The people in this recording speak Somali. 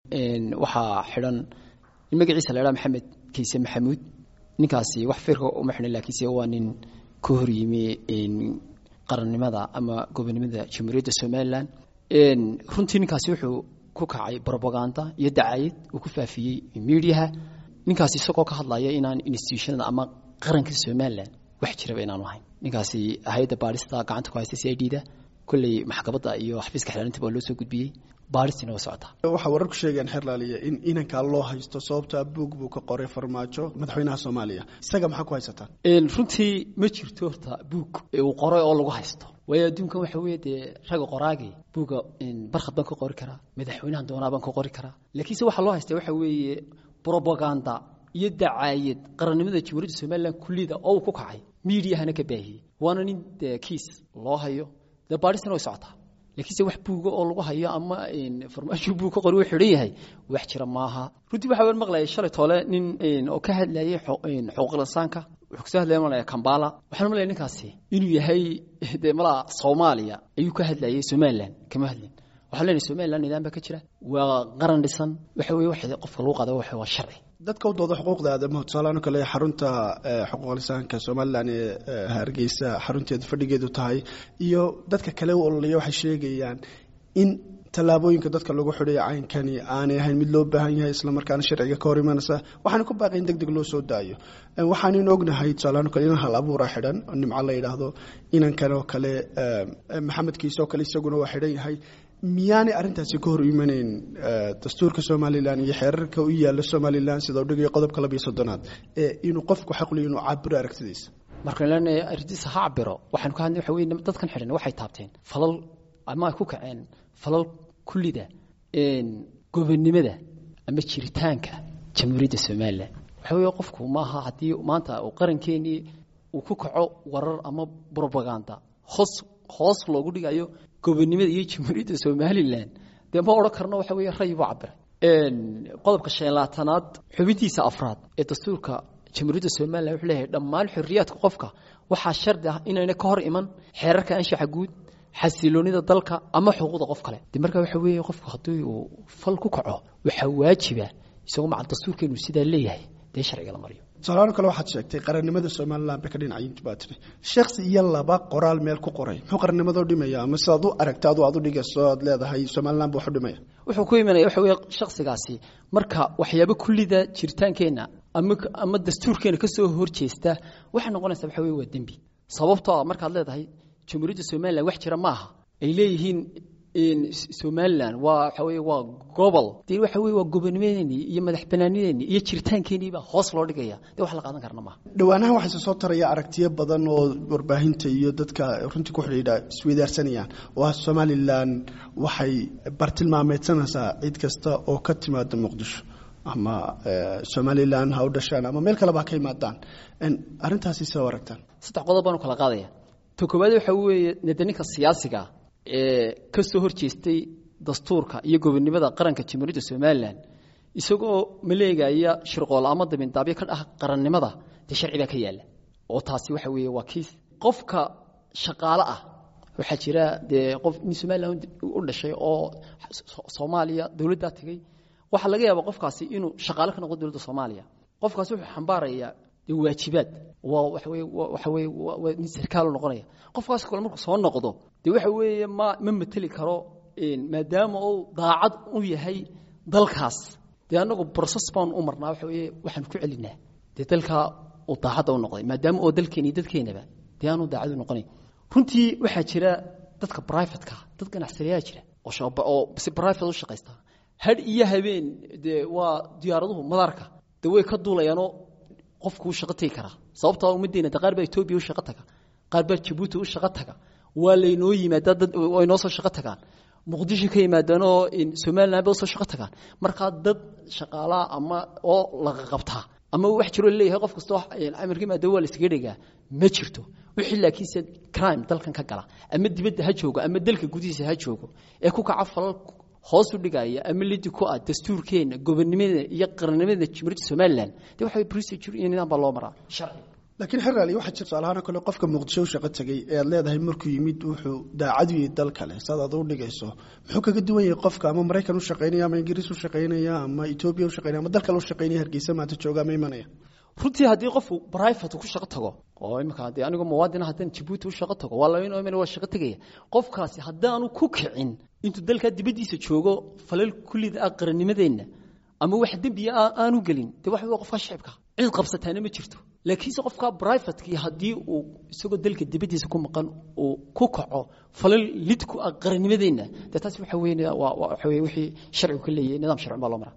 waxaa xidhan in magaciisa la idhaha maxamed kiise maxamuud ninkaasi wax firka uma xidhan laakiinse waa nin ka hor yimi qarannimada ama gobonimada jamhuuriyadda somalilan runtii ninkaasi wuxuu ku kacay brobaganda iyo dacayad uu ku faafiyey mediaha ninkaasi isagoo ka hadlaya inaan institutionada ama qaranka somalilan wax jiraba inaanu ahayn ninkaasi hay-adda baadhista gacanta ku haysta c i d da kolley maxkamadda iyo xafiiska xilaalinta baa loo soo gudbiyey baadhistina waa socotaa waxaa wararku sheegayaan xerlaaliya in inankaa loo haysto sababtaa buug buu ka qoray farmaajo madaxweynaha soomaaliya isaga maxaa ku haysataan runtii ma jirto horta buug uu qoray oo lagu haysto waayo adduunkan waxa weeye dee ragga qoraagii buugga barkhad baan ka qori karaa madaxweynahan doonaa baan ka qori karaa laakiinse waxaa loo haysta waxa weeye brobaganda iyo dacaayad qarannimada jamhuuriyadda somalilan kullida oo uu ku kacay miidiyahana ka baahiyey waana nin dee kiis loo hayo dee baadhistina way socotaa laakiinse wax buuga oo lagu hayo ama farmaasho buug ka qori uu xidhan yahay wax jira maaha runtii waxaa waan maqlayay shalay toole nin oo ka hadlayay xuquuqul insaanka wuxuu kasoo hadlaya malaya kambala waxaan malaya ninkaasi inuu yahay dee malaa soomaaliya ayuu ka hadlayay somalilan kama hadlin waxaan leenahay somalilan nidaam baa ka jira waa qaran dhisan waxa weye wax qofka lagu qaada waxa waa sharci dadka u dooda xuquuqda aadamaha tusaalaano kale xarunta xuquuqlisaanka somalilan ee hargeysa xarunteedu fadhigeedu tahay iyo dadka kale u ololaya waxay sheegayaan in tallaabooyinka dadka lagu xidhayo caynkani aanay ahayn mid loo baahan yahay islamarkaana sharciga ka hor imanaysa waxaana ku baaqay in deg deg loo soo daayo waxaanaynu ognahay tusaalaano kale inan hal abuura xidhan nimco la yidhaahdo inankan oo kale maxamed kiise oo kale isaguna waa xidhan yahay miyaanay arrintaasi ka hor imanayn dastuurka somalilan iyo xeerarka u yaalla somalilan sida udhigayo qodobka labiyo soddonaad ee inuu qofku xaqliyo inuu cabiro aragtidiisa markaan leenahay arrintiisa ha cabiro waxaanu ka hadlay waxa weye dadkan xidhan waxay taabteen falal ama ay ku kaceen falal kullida gobonnimada ama jiritaanka jamhuuriyadda somalilan waxa weeye qofku maaha haddii maanta uu qarankeenii uu ku kaco warar ama brobaganda hoos hoos loogu dhigayo gobonnimada iyo jamhuuriyadda somalilan dee ma odhan karno waxa weeye ray buu cabiray qodobka shan labaatanaad xubintiisa afraad ee dastuurka jamhuuriyadda somalilan wuxuu leeyahay dhammaan xorriyaadka qofka waxaa shardi ah inayna ka hor iman xeerarka anshaxa guud xasiloonida dalka ama xuquuqda qof kale de marka waxa weeye qofku haddii uu fal ku kaco waxaa waajiba isagoo macal dastuurkeenu sidaa leeyahay dee sharciga la mariyo tusaalaano kale waxaad sheegtay qarannimada somalilan bay ka dhinacayintu baa tiri shaksi iyo laba qoraal meel ku qoray muxuu qarannimadoo dhimaya ama sidaad u aragta adu aad u dhigayso aad leedahay somalilan buu wax u dhimaya wuxuu ku imanaya waxa weeye shaksigaasi marka waxyaabo kullida jiritaankeenna ama ama dastuurkeena ka soo horjeesta waxay noqonaysaa waxa weye waa dembi sababtoo ah markaad leedahay jamhuuriyadda somalilan wax jira maaha ay leeyihiin somalilan waa waxa weye waa gobol dee waxa weye waa gobonimadeenii iyo madax banaanideenii iyo jiritaankeenii baa hoos loo dhigaya dee wax la qaadan karna maaha dhowaanahan waxayse soo taraya aragtiyo badan oo warbaahinta iyo dadka runtii ku xidhiidha isweydaarsanayaan oo ah somalilan waxay bartilmaameedsanaysaa cid kasta oo ka timaada muqdisho ama somalilan ha u dhashaan ama meel kaleba ha ka imaadaan arrintaasi sida aragtaan saddex qodob baan u kala qaadaya ta koowaad waxa weeye nede ninka siyaasiga ee ka soo horjeestay dastuurka iyo gobonnimada qaranka jamhuuriyadda somalilan isagoo maleegaya shirqool ama dabindaabyo ka dhah qarannimada dee sharci baa ka yaalla oo taasi waxa weeye waa kiis qofka shaqaale ah waxaa jira dee qof nin somalilan u dhashay oo soomaaliya dowladdaa tegey waxaa laga yaabaa qofkaasi inuu shaqaale ka noqdo dowladda soomaaliya qofkaasi wuxuu xambaarayaa dee waajibaad waa waxa weye waxa weye waa nin sarkaalu noqonaya qofkaas kale markuu soo noqdo dee waxa weeye ma ma mateli karo maadaama uu daacad u yahay dalkaas dee annagu broses baan u marnaa waxa weye waxaan ku celinaa dee dalkaa uu daacadda u noqday maadaama oo dalkeena iyo dadkeenaba dee aanu daacad u noqonayn runtii waxaa jira dadka brivatka dad ganacsadayaa jira oo si private u shaqaysta hadh iyo habeen dee waa diyaaraduhu madaarka dee way ka duulayaanoo qofkuu shaqo tegi karaa sababtoo ummaddeena de qaar baa etoobiya u shaqo taga qaar baa jabuuti u shaqo taga waa laynoo yimaadaa dad way noo soo shaqo tagaan muqdisho ka yimaadaanoo somalilan bay usoo shaqo tagaan markaa dad shaqaalaa ama oo laga qabtaa ama wax jiroo leeyahay qof kastoo amarka yimaada waa la iskaga dhegaa ma jirto wixii laakiinse crime dalkan ka gala ama dibadda ha joogo ama dalka gudihiisa ha joogo ee ku kaca falal hoos u dhigaya ama lidi ku ah dastuurkeena gobonnimada iyo qarannimada jamhuuriyadda somalilan dee waxa procedure iyo nidaam baa loo maraa sharci laakiin xeraali waxaa jir tusaalahaan kale qofka muqdisho u shaqo tegay ee aad leedahay markuu yimid wuxuu daacad u yahay dal kale saad aad u dhigayso muxuu kaga duwan yahay qofka ama maraykan u shaqaynaya ama ingiriis u shaqaynaya ama etoobiya u shaqaynaya ama dal kale u shaqaynaya hargeysa maanta jooga ama imanaya runtii haddii qofku brivate ku shaqo tago oo imika haddii anigu muwaadin haddaan jabuuti u shaqo tago waa labayn omen waa shaqo tegaya qofkaasi haddaanu ku kicin intuu dalkaa dibaddiisa joogo falal kullida ah qarannimadeenna ama wax dembiya aanu gelin dee waxa waa qofka shicibka cid qabsataana ma jirto laakiinse qofka brivatekii haddii uu isagoo dalka dibaddiisa ku maqan uu ku kaco falal lid ku ah qarannimadeenna dee taas waxa weyn waa waxa weye wixii sharcigu ka leeyahay nidaam sharci baa loo maraa